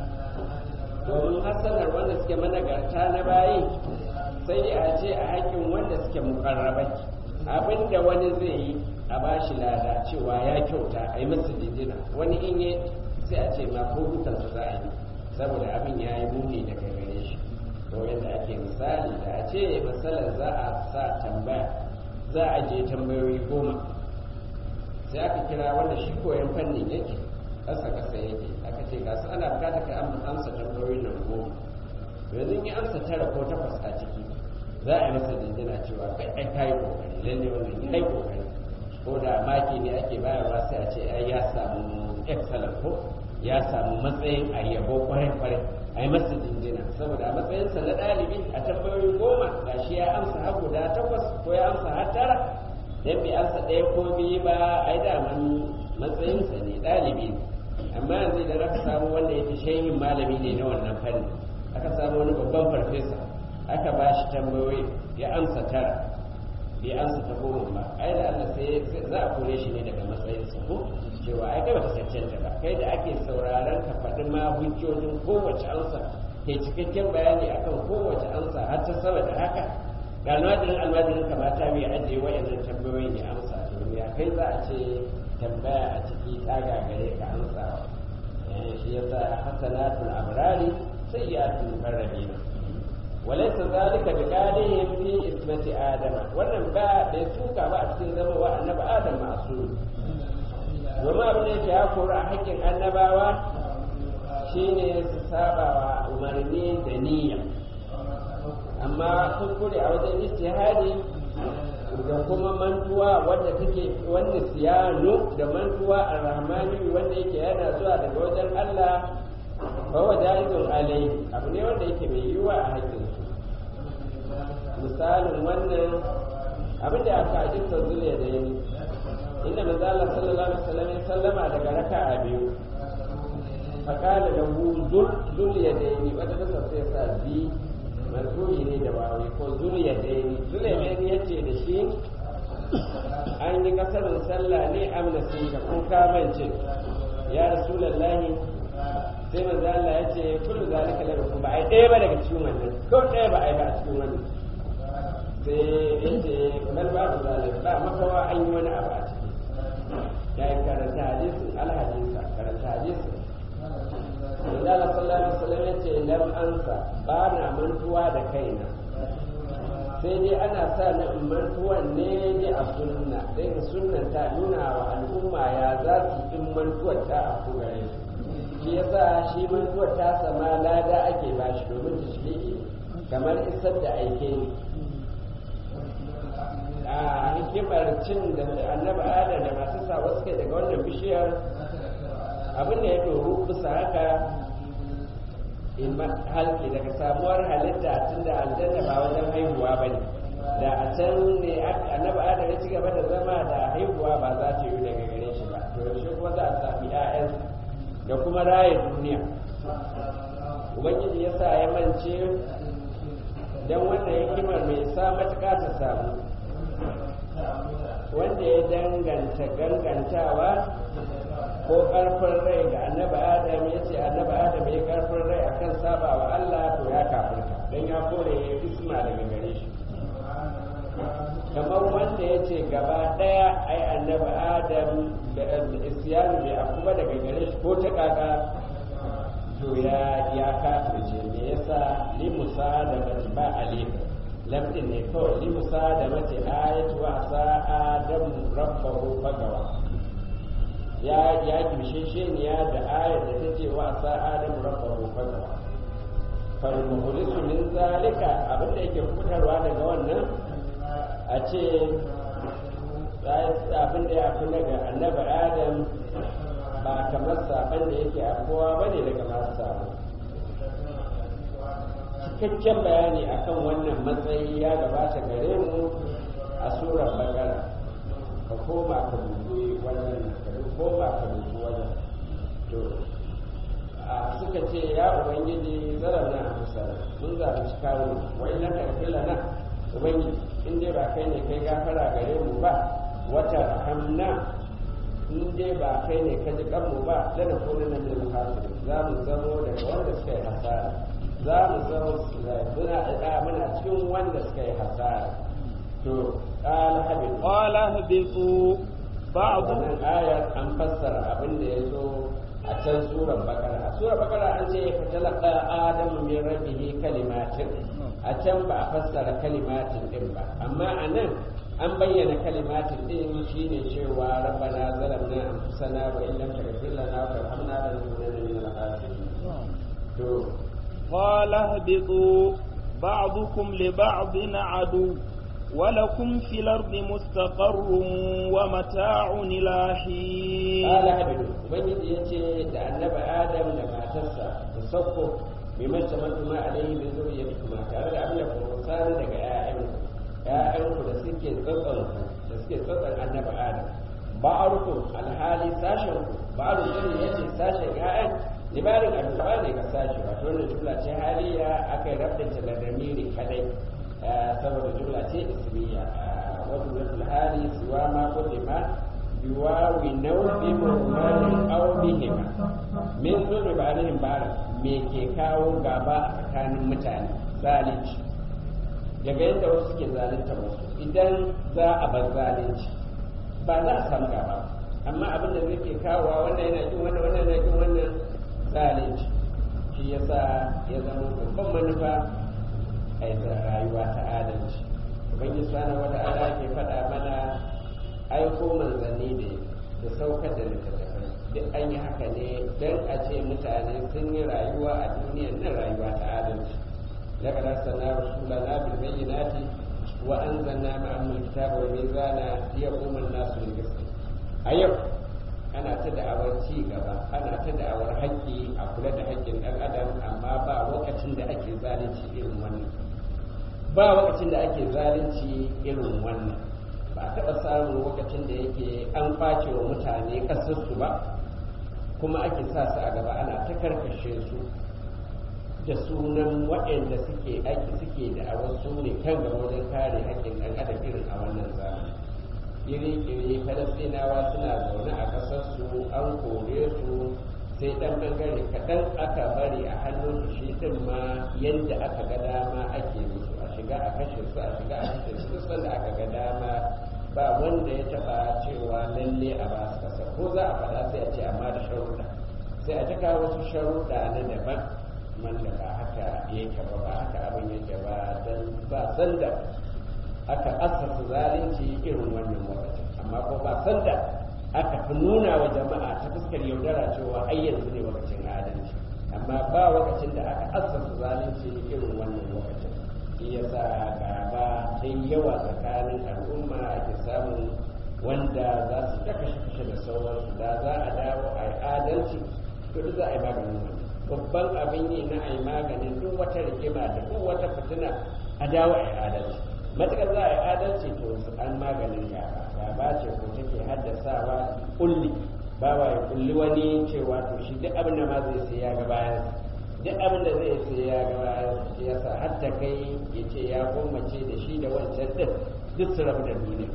domin hasanar wanda suke managarta na bayi sai a ce a haƙƙin wanda suke mukarrabai abin da wani zai yi a ba shi lada cewa ya kyauta a yi masa jinjina wani in yi sai a ce ma ko hukunsa za a yi saboda abin ya yi muni daga gare shi to yadda ake misali da a ce matsalar za a sa tambaya za a je tambayoyi goma sai aka kira wanda shi koyon fannin yake ƙasa ƙasa yake aka ce ga su ana bukatar ka amsa tambayoyin nan goma yanzu yi amsa tara ko takwas a ciki za a yi masa jinjina cewa kai ai kayi kokari lalle wannan ya yi kokari ko da maki ne ake bayarwa sai a ce ai ya samu excellent ko ya samu matsayin a yabo kwarai kwarai a yi masa jinjina saboda a matsayinsa na ɗalibi a tambayoyi goma ga shi ya amsa har guda takwas ko ya amsa har tara dan bai amsa ɗaya ko biyu ba ai daman matsayinsa ne ɗalibi ne amma yanzu idan aka samu wanda yake shehin malami ne na wannan fanni aka samu wani babban farfesa aka ba shi tambayoyi ya amsa tara bai amsa ta goma ba ai da Allah sai za a kore shi ne daga matsayinsa ko cewa ai kai baka cancanta ba kai da ake sauraron ka faɗi ma hujjojin kowace amsa kai cikakken bayani akan kowace amsa har ta sama da haka ga almajirin almajirin kamata bai ajiye wayannan tambayoyin ya amsa to ya kai za a ce tambaya a ciki ta gagare ka amsa shi yasa hasanatul abrari sayyatul mukarrabina وليس ذلك بقادهم في إثمة آدم wannan ba da suka ba a cikin zama wa annabi Adam masu domin abin da yake ya kori a hakkin annabawa shine su saba wa umarni da niyya amma kuskure a wajen istihadi da kuma mantuwa wanda take wanda siyano da mantuwa a rahmani wanda yake yana zuwa daga wajen Allah ba wa jaizun alai abu ne wanda yake mai yiwuwa a hakkin misalin wannan abin da aka ajinta zuliya da yani inda manzo Allah sallallahu alaihi wasallam ya sallama daga raka'a biyu fakala da hu zul zul yadaini wata kasa sai sa bi marfu'i ne da wawi ko zul yadaini zul yadaini yace da shi an yi kasarin sallah ne amna sun ka ko kamance ya rasulullahi sai manzo Allah ya ce kullu zalika la yakum ba ai ɗaya ba daga cikin wannan ko ɗaya ba ai ba a cikin wannan sai yace bal ba zalika ba makawa an yi wani abu a ciki ya yi karanta hadisin alhadisa karanta hadisin manzo Allah sallallahu alaihi wasallam ya ce lam ansa ba na mantuwa da kaina sai dai ana sa na mantuwan ne ne a sunna sai ka sunnan ta nuna wa al'umma ya za su in mantuwar ta a ku gare su shi yasa shi mantuwar ta sama lada ake bashi domin tashri'i kamar isar da aike ne a hikimar cin da annabi adam da masu sa wasu kai daga wannan bishiyar abin da ya doru bisa haka halki daga samuwar halitta tun da aljanna ba wajen haihuwa ba ne da a can ne annabi adam ya ci gaba da zama da haihuwa ba za ta yi daga gare shi ba to yaushe kuma za a sami 'ya'yansa da kuma raya duniya ubangiji ya sa ya mance don wannan hikimar mai sa matuƙa ta samu wanda ya danganta gangantawa ko ƙarfin rai ga annabi adam ya ce annabi adam ya ƙarfin rai akan saba wa Allah to ya kafirta don ya kore ya isma daga gare shi kamar wanda ya ce gaba ɗaya ai annabi adam da isyanu bai akuba daga gare shi ko ta kaka to ya ya kafirce me yasa limusa da mace ba alif lamdin ne kawai limusa da mace ayatu wa sa adam rabbahu fagawa ya ya kimshe sheniya da ayar da take wa sa adam rabbahu fagawa fal muhlisu min zalika abin da yake fitarwa daga wannan a ce abin da ya fi daga annabi adam ba kamar saban da yake afuwa ba ne daga masu sabo cikakken bayani akan wannan matsayi ya gabata gare mu a surar bakara ka koma ka dubi wannan ka koma ka dubi wannan to a suka ce ya ubangiji zarar na amsa mun zalunci kawo wa ina ka kila na ubangiji in dai ba kai ne kai gafara gare mu ba wata rahamna in dai ba kai ne ka ji kanmu ba lana kuma na mai muhasiri za mu zamo daga wanda suka yi hasara za mu zamo muna da muna cikin wanda suka yi hasara to qala habib qala habitu ba'd wannan ayar an fassara abin da ya zo a can surar bakara a surar bakara an ce fa talaqa adamu min rabbihi kalimatin a can ba a fassara kalimatin din ba amma a nan an bayyana kalimatin din shine cewa rabbana zalamna anfusana wa in lam taghfir lana wa tarhamna lanakunanna min al-khasirin to qala ihbitu ba'dukum li ba'din adu ولكم في الأرض مستقر ومتاع إلى حين قال هبل ubangiji yace da annabi adam da matarsa da sauko bimar tamattu ma alaihi min zuriyatikum tare da abin da ku sani daga ƴaƴan ƴaƴanku da suke tsatsan da suke tsatsan annabi adam ba'arukum alhali sashen ku ba'aru zuri yace sashen ƴaƴan libarin addu'a ne ga sashi wato wannan jumla ce haliya aka yi rabdinta da damiri kadai saboda jumla ce ismiya wato zai hali siwa ma kullima biwawi nau'i murmalin aw bihima min zurri ba'dihim ba'da me ke kawo gaba a tsakanin mutane zalunci daga yadda wasu ke zalunta wasu idan za a bar zalunci ba za a samu gaba amma abin da zai ke kawowa wannan yana jin wannan wannan yana jin wannan zalunci shi yasa ya zama babban manufa a rayuwa ta adalci ubangiji subhanahu wata'ala ke faɗa mana aiko manzanni ne da saukar da littattafai duk an yi haka ne don a ce mutane sun yi rayuwa a duniyar nan rayuwa ta adalci laqad arsalna rusulana bil bayyinati wa anzalna ma'ahum al-kitaba wal mizana liyaquma an-nasu bil qist a yau ana ta da'awar ci gaba ana ta da'awar haƙƙi a kula da haƙƙin ɗan adam amma ba lokacin da ake zalunci irin wannan ba lokacin da ake zalunci irin wannan ba a taɓa samun lokacin da yake an kwace wa mutane ƙasarsu ba kuma ake sa su a gaba ana ta karkashe su da sunan waɗanda suke aiki suke da a wasu ne kan gaba wajen kare haƙƙin ɗan adam irin a wannan zamani iri-iri falastinawa suna zaune a ƙasarsu an kore su sai ɗan ɓangare kaɗan aka bari a hannun su shi ɗin ma yadda aka ga dama ake musu a shiga a kashe su a shiga a kashe su duk sanda aka ga dama ba wanda ya taɓa cewa lalle a ba su ƙasa ko za a faɗa sai a ce amma da sharuɗa sai a taka wasu sharuɗa na daban wanda ba haka yake ba ba haka abin yake ba don ba sanda aka asasa zalunci irin wannan lokacin amma ko ba sanda aka fi nuna wa jama'a ta fuskar yaudara cewa ai yanzu ne lokacin adalci amma ba lokacin da aka asasa zalunci irin wannan lokacin shi yasa gaba ta yawa tsakanin al'umma ake samun wanda za su ta kashe-kashe da sauransu da za a dawo a yi adalci to duk za a yi maganin wannan babban abin yi na a yi maganin duk wata rigima da duk wata fitina a dawo a yi adalci matuƙar za a yi adalci to an maganin gaba gaba ce ko take haddasawa kulli ba wa ya kulli wani cewa to shi duk abin da ma zai sai ya ga bayan duk abin da zai sai ya ga bayan shi yasa har ta kai ya ce ya gwammace da shi da wancan din duk su rabu da duniya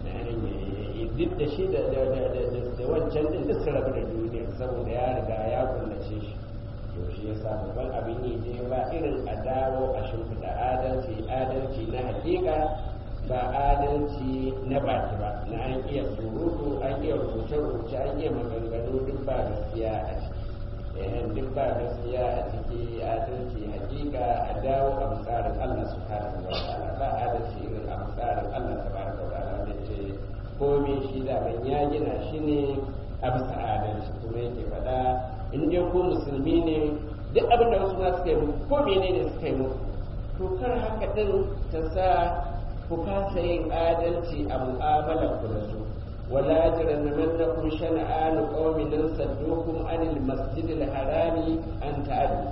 duk da shi da wancan din duk su rabu da duniya saboda ya riga ya kullace shi to shi yasa babban abin yi ne ba irin a dawo a shimfiɗa adalci adalci na hakika ba adalci na baki ba na an iya surutu an iya rubuce-rubuce an iya maganganu duk ba gaskiya a ciki eh duk ba gaskiya a ciki adalci hakika a dawo a tsarin Allah subhanahu wa ta'ala ba adalci irin a tsarin Allah tabaraka wa ta'ala da ce komai shi da ban ya gina shi ne a bisa adalci kuma yake faɗa in dai ko musulmi ne duk abin da wasu ma suka yi muku ko menene suka yi muku to kar haka din ta sa ku kasa yin adalci a mu'amalar ku da su wala yajrimannakum shana'anu qaumin saddukum anil masjidil harami an ta'addu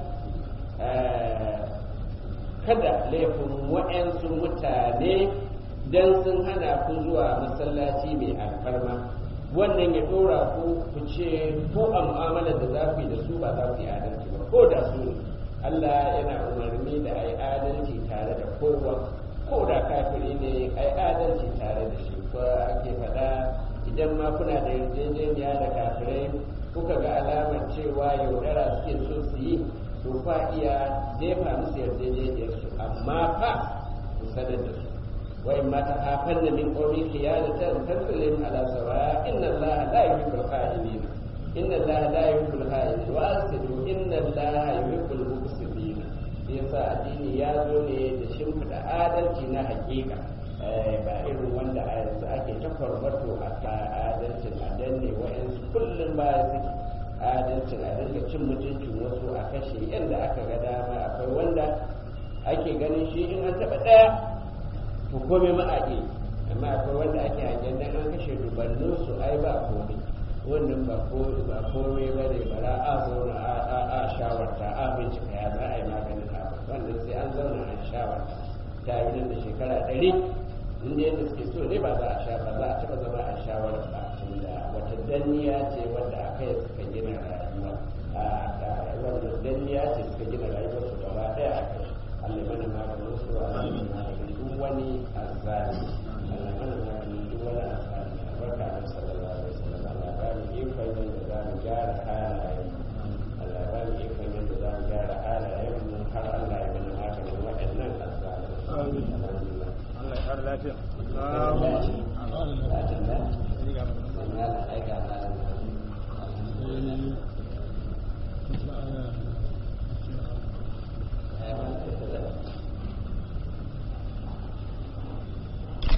kada laifin wa'yansu mutane dan sun hana ku zuwa masallaci mai alfarma wannan ya dora ku ku ce ko a mu'amalar da za ku yi da su ba za ku yi adalci ba ko da su ne Allah yana umarni da a yi adalci tare da kowa ko da kafiri ne a yi adalci tare da shi ko ake faɗa idan ma kuna da yarjejeniya da kafirai kuka ga alamar cewa yaudara suke so su yi to fa iya jefa musu yarjejeniyar su amma fa ku sanar da su wa in ma ta hafan da min qawmi khiyanatan taslim ala sawa inna allaha la yuhibbul kha'inin inna allaha la yuhibbul kha'inin wa asidu inna allaha yuhibbul mufsidin yasa addini ya zo ne da shimfiɗa adalci na hakika ba irin wanda a yanzu ake ta farmato a ka adalcin a danne wa'yansu kullum baya suke adalcin a dinga cin mutuncin wasu a kashe yadda aka ga dama akwai wanda ake ganin shi in an taɓa ɗaya to komai ma a amma akwai wanda ake hangen dan an kashe dubannin su ai ba komai wannan ba komai ba ne bara a zauna a shawarta a bincika ya za a yi maganin abu wannan sai an zauna a shawarta ta yi nan da shekara ɗari inda yadda suke so ne ba za a sha ba za a taɓa zama a shawarar ba tunda wata danniya ce wadda aka yi suka gina rayuwa wannan danniya ce suka gina rayuwar su gaba ɗaya a kai Allah mana maganin su a mana maganin duk wani azzali Allah mana maganin duk wani azzali barka da sallallahu alaihi wasallam Allah ba mu ikon yadda za mu gyara halayen Allah ba mu ikon yadda za mu gyara halayen mu har Allah ya mana maganin waɗannan azzali alhamdulillah Allah ya kare lafiya. Lafiya. Lafiya. Lafiya. Lafiya.